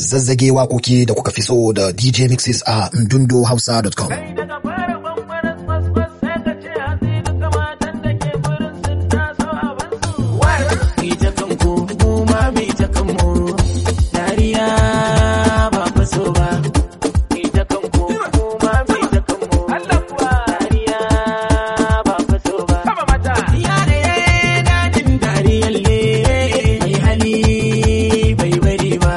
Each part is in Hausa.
zazzage wakoki da kuka fi so da DJ Mixes a ndundohausa.com. Ita kanku mu ma mai ta kanmu dariya ba fa so ba. Ita kanku mu ma mai ta kanmu dariya ba fa so ba. Yare dadin dariyar le mai hali bai bari ba.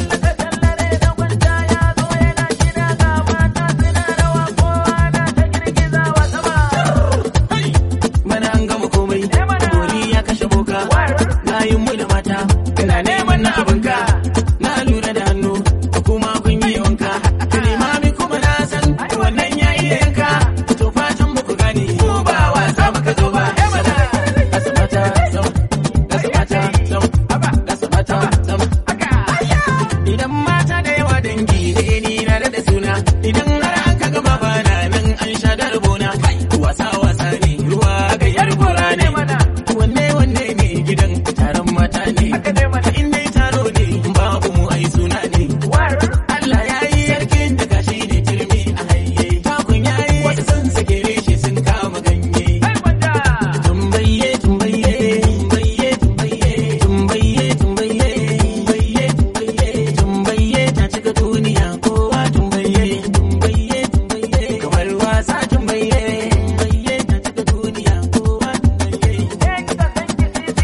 Mana an gama komai, bori ya kashe boka, layin mu da mata, ina neman na abinka, na lura da hannu, kuma kun yi wanka, limami kuma na san wannan ya iya yanka, to fatan muku gane, mu ba wasa muka zo ba. Asibata zam, asibata zam, asibata zam. Idan mata da yawa dangi ne ni na da suna, idan har an ka gama bana nan an sha da rabona, wasa wasa ne ruwa ga yar gora ne. Wanne wanne ne gidan taron mata ne, in dai taro ne babu mu ai suna ne. Allah ya yi sarkin da gashi ne turmi a haye, takun ya yi wasu sun sake reshe sun kama ganye. Tumbaye tumbaye tumbaye tumbaye tumbaye tumbaye tumbaye tumbaye tumbaye ta cika duniya kowa tumbaye tumbaye tumbaye kamar wasa tumbaye tumbaye ta cika duniya kowa tumbaye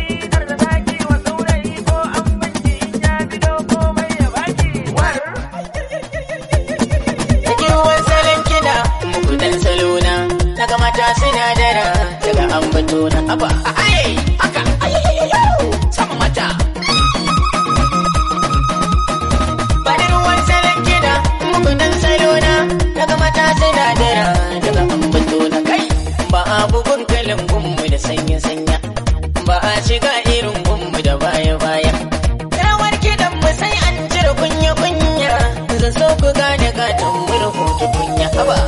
Cikin wasalin kiɗa muku dan salona daga mata sinadara daga ambato na aba ai haka sama mata Bani ruwan salon kiɗa muku dan salona daga mata sinadara daga ambato na kai ba a bugun kalin gunmu da sanya sanya ba a shiga irin gunmu da baya baya rawar kiɗan mu sai an cire kunya kunya zan so ku gane gatan murhu tukunya haba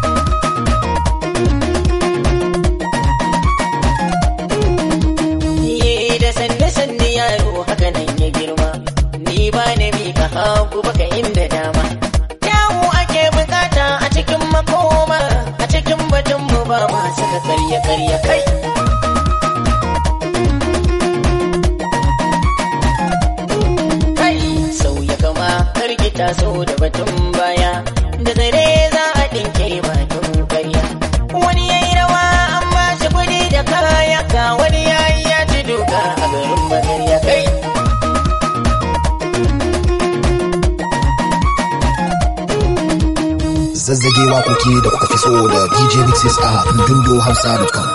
Ye da sanne sanne yaro haka nan ya girma ni ba na mika hagu baka inda dama yawo ake bukata a cikin makoma a cikin batun mu ba ma saka karya karya kai kai sauya kama karkita so da batun baya da zare za a dinke batun karya wani yayi rawa an ba shi kuɗi da kaya ga wani yayi ya ci duka a garin magarya kai Zazzage wakoki da kuka fi so da DJ Mixes a ndundohausa.com.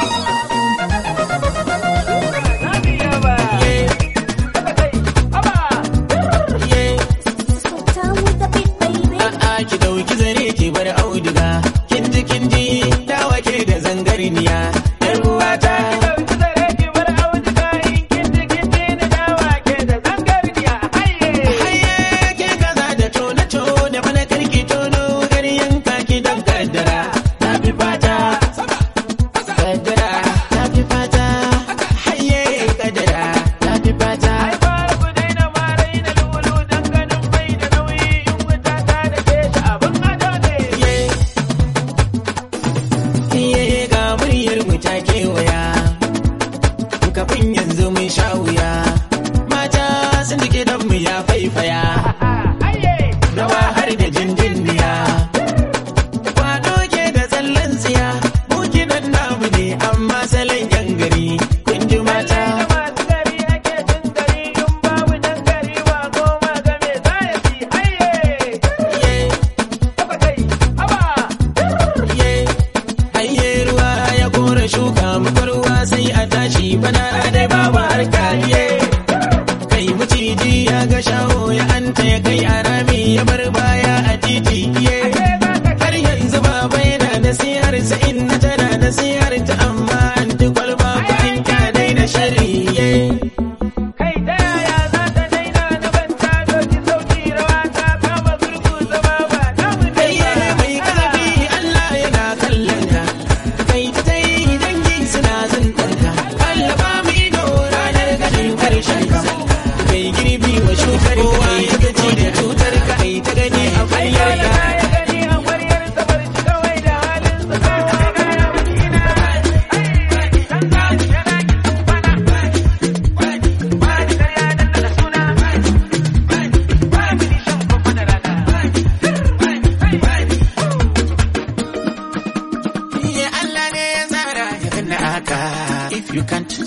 A'a ki dauki zare ki bar auduga kin ji kin ji dawa ke da zangarniya yar uwata Hayye ke kaza da tona tona bana karki tono garyan kaki dan kaddara na fi fata kaddara na fi fata hayye kaddara na fi fata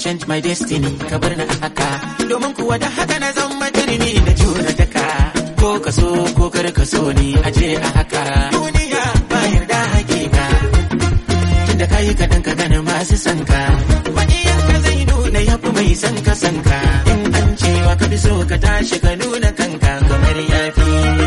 change my destiny ka bar na haka domin kuwa da haka na zama turmi da juna daka ko ka so ko kar ka so ni aje a haka duniya ba yarda hakika tunda kayi kaɗan ka gane masu sanka maƙiyan ka zai nuna ya fi mai san ka sanka in an cewa ka fi so ka tashi ka nuna kanka kamar yafi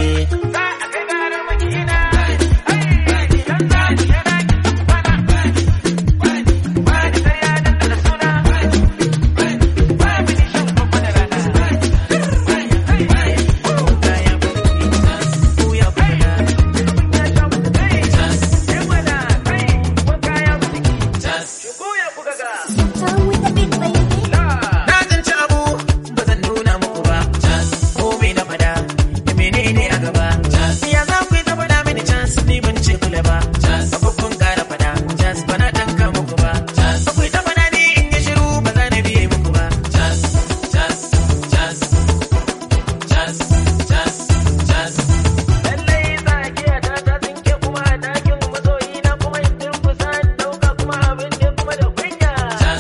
Down with the beat, baby. Na tsinci abu ba zan nuna muku ba. Ko me na fada da menene a gaba. Ya za ku yi ta fada mini chance ni ban ce kula ba. Ba kun kara fada chance ba na tanka muku ba. Ba ku yi ta fada ni in yi shiru ba za na biye muku ba. Lallai tsakiya ta ta tsinke kuma a dakin masoyi na kuma in durkusa in dauka kuma abin da kuma da kunya.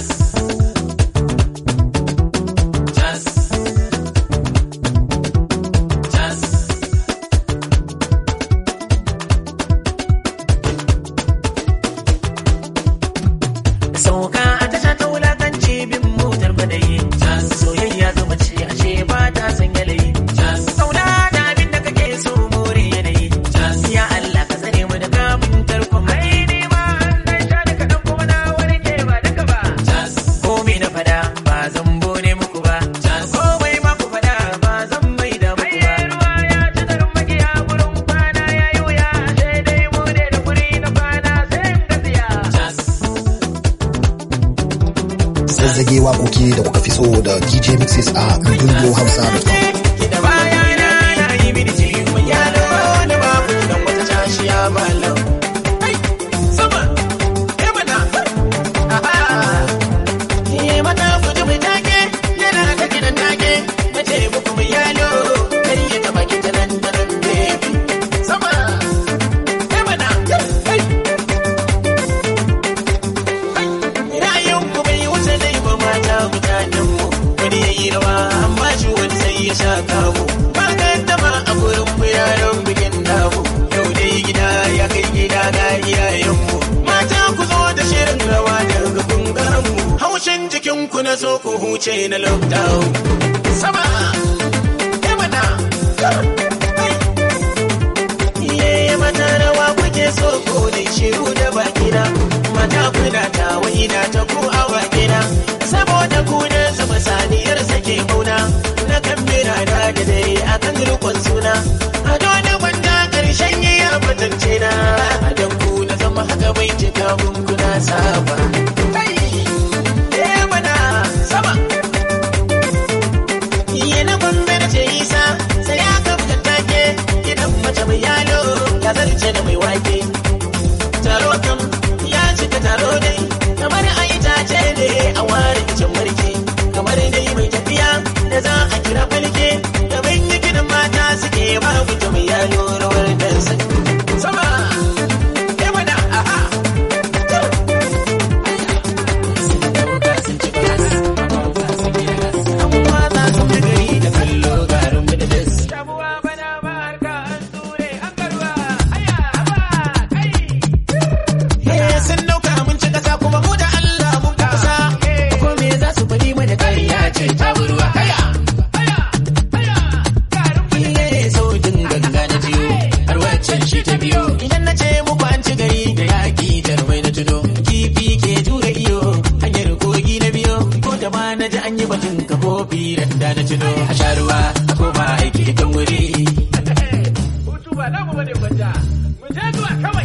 sauka a tasha ta wulakanci bin motar badayi soyayya zama ce ashe ba ta san yanayi kauna da abin da kake so more yanayi ya Allah ka tsare mu da kamun tarkon mai ni ma an dan sha da kadan kuma na warke ba duka ba ko me na fada ba zan bone muku ba komai ma ku fada ba zan mai da muku ba ruwa ya ci darin magiya gurin kwana ya yi wuya sai dai mu ne da guri na kwana sai in gaziya Zazzage waƙoƙi da kuka fi so da DJ Mixes a ndundohausa.com. da bayana na yi mini ciwo yalo da babu dan wata tashiya malam sama eh mana aha eh mata ku ji mu take yana da gidan take mace muku mu yalo kar ya taba ki tanan tanan baby sama eh mana hey ra'ayin ku bai wuce dai ba mata mutanen mu wani ya yi rawa amma shi wani sai ya sha kamu ba ka taba a gurin mu yaran bikin damu yau dai gida ya kai gida ga iyayen mu mata ku zo da shirin rawa daga bangaren mu haushin jikin ku na so ku huce na lockdown sama ya mana Iye mata rawa kuke so ko dai shiru da bakina mata kuna ta waina ta ku a wakina saboda ku da zama saniyar sake mauna na kan bira da da dare akan rukun suna a dole wanda karshen yi ya fatance na dan ku na zama haka bai cika mun kuna saba Kai! Eh mana sama Iye na gombe da ce isa sai ya kafa take gidan mace mai yalo ya zarce da mai wake taro kam ya cika taro dai kamar a itace ne a ware kicin marke kamar dai mai tafiya da za a kira falke da yi gidan mata suke ba mutum mai yalo rawar dansa sama eh mana aha Amma za su fi gari da kallo garin mu da das. Shabuwa bana ba harka an ture an garba. Aya, haba, kai. Eh, sun dauka mun ci kasa kuma mu da Allah mun fi kusa. Ko me za su faɗi mana ƙarya ce ta burwa. Aya, aya, aya, garin mu da das. Sautin ganga na jiyo, har waccan shi ta biyo. Idan na ce muku an ci gari da yaƙi jarumai na tuno. Kifi ke tura iyo, hanyar kogi na biyo. Ko da ma na ji an yi batun kafofi da na tuno. A sha ruwa, a koma aiki kan wuri. hutu ba namu bane gwanja mu je zuwa kawai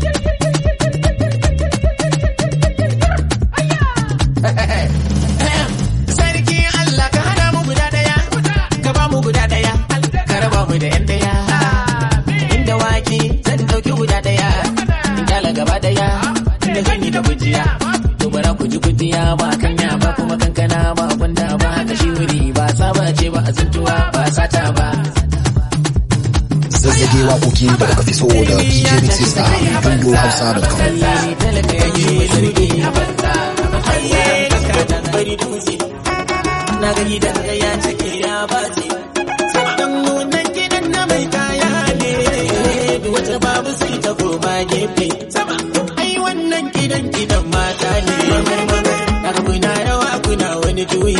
Sarki Allah ka hada mu guda daya, ka ba mu guda daya, ka raba mu da yan daya. Inda wake zan dauki guda daya, in kyala gaba daya, inda zan yi da gujiya. To bara ku ji gujiya ba kanya ba kuma kankana ba gwanda ba haka shi wuri ba saba ce ba azuntuwa ba sata ba. Zazzage waƙoƙi da kuka fi so da DJ Mixes a ndundohausa.com. Talaka ya yi sarki a banza. Ayye, bari dutse na ga gidan ga ya cike ya bace dan wannan gidan na mai kaya ne duk wata babu sai ta koma gefe sama ai wannan gidan gidan mata ne daga kuna rawa kuna wani juyi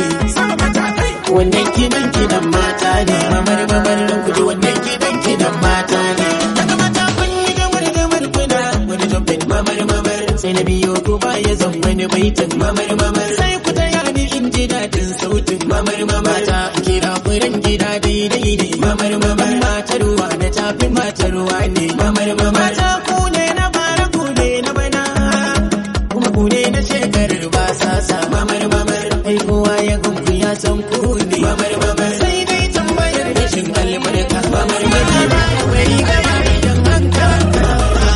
wannan gidan gidan mata ne mamar mamar dan kuji wannan gidan gidan mata ne daga mata kun yi gamar gamar kuna wani jumpin mamar mamar sai na biyo ko ba ya zan wani baitin mamar mamar sai ku taya ni in ji daɗin sautin mamar mamar ta kira furen gida daidai ne mamar mamar mata ruwa da tafi mata ruwa ne mamar mamar ta ku ne na bara ku ne na bana kuma ku ne na shekarar ba sa sa mamar mamar ai kowa ya gungu ya san ku ne mamar mamar sai dai tambayar rashin albarka mamar mamar wai ga idan an kaka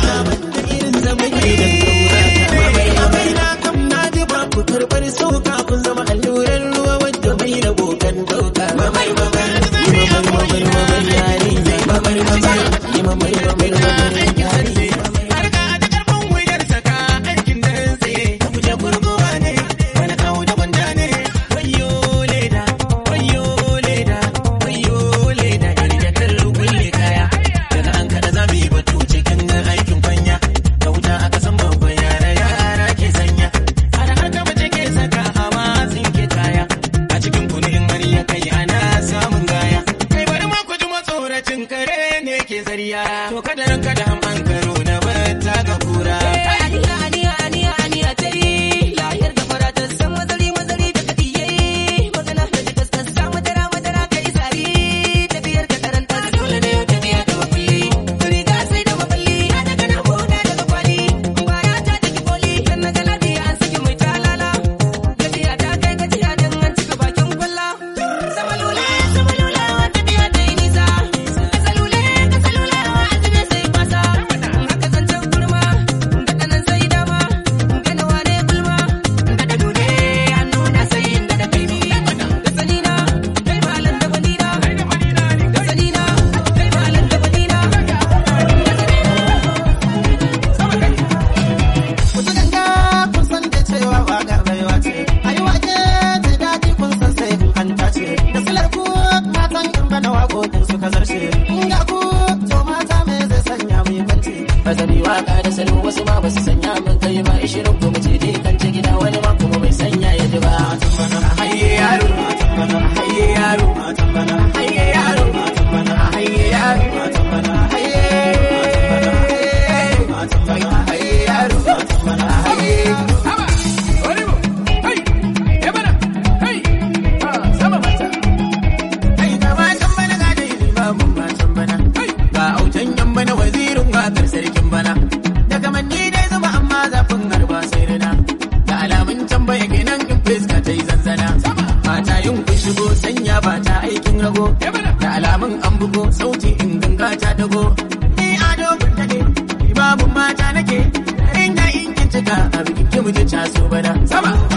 da irin zaman gidan kaurata mamar mamar na kam na ji ba ku karɓar sauka kun zama allurar ruwa wadda mai rabo kan dauka mamar mamar yi mamar mamar mamar yarinya mamar mamar yi mamar mamar mamar yarinya harka da karfin wuyar saka aikin da tsaye ta guje gurguwa ne wani kawo da gwanda ne wayo leda wayo leda wayo leda yar da kan kulle kaya daga an kada za mu yi batu cikin aikin kwanya da wuta aka san babban yara yara ke sanya har har da mace ke saka hawa tsinke kaya a cikin kunin har ya kai ana samun gaya kai bari ma ku ji matsoracin kare ne ke zariya to kada ran kada an an karo na bata ga kura Aniya, aniya, aniya, aniya ta yi. Lahiyar da fara ta san mazari, mazari da kadiye. Magana da ta sassa madara, madara ka yi zari. Tafiyar ka karanta dole ne yau tafiya da makulli. Riga sai da maballi, ya daga na huda daga kwali. Bara ta take koli, kan na gana biya an saki mai talala. Gajiya ta kai gajiya don an cika bakin kwalla. Sama lula, sama lula, tafiya ta yi nisa. Kasa lule, kasa lula, azumi sai kwasa. Haka zancen kurma, daga nan sai dama. Gana wane gulma, daga dune, hannu na sai inda da kaimi. Da sanina, kai malam da banina. Da sanina, kai malam da banina. Wata ganga kun san da cewa waƙa baiwa ce, a yi wake ta daɗi kun san sai in an tace. Da silar ku matan in bana waƙoƙin suka zarce. In ga ku to mata me zai sanya mu yi kwanci. Ba zan yi waƙa da salo wasu ma ba su sanya min kai ba ishirin ku mace dai kan ci gida wani ma kuma bai sanya ya ji ba. Hayye yaro, hayye yaro, hayye yaro, hayye yaro, hayye hayye yaro, hayye Kai da matan bana ga dai limamin matan bana. Ga autan yan bana wazirin wakar sarkin bana. Daga manni dai zuma amma zafin harba sai rina. Da alamun tambaya kenan in fuska ta yi zanzana. Mata yin kun shigo sanya ba ta aikin rago. Da alamun an bugo sauti in ganga ta dago. Ni ado kun dade, limamin mata nake. Inda in kin cika a bikin ki mu ji caso bana. Sama.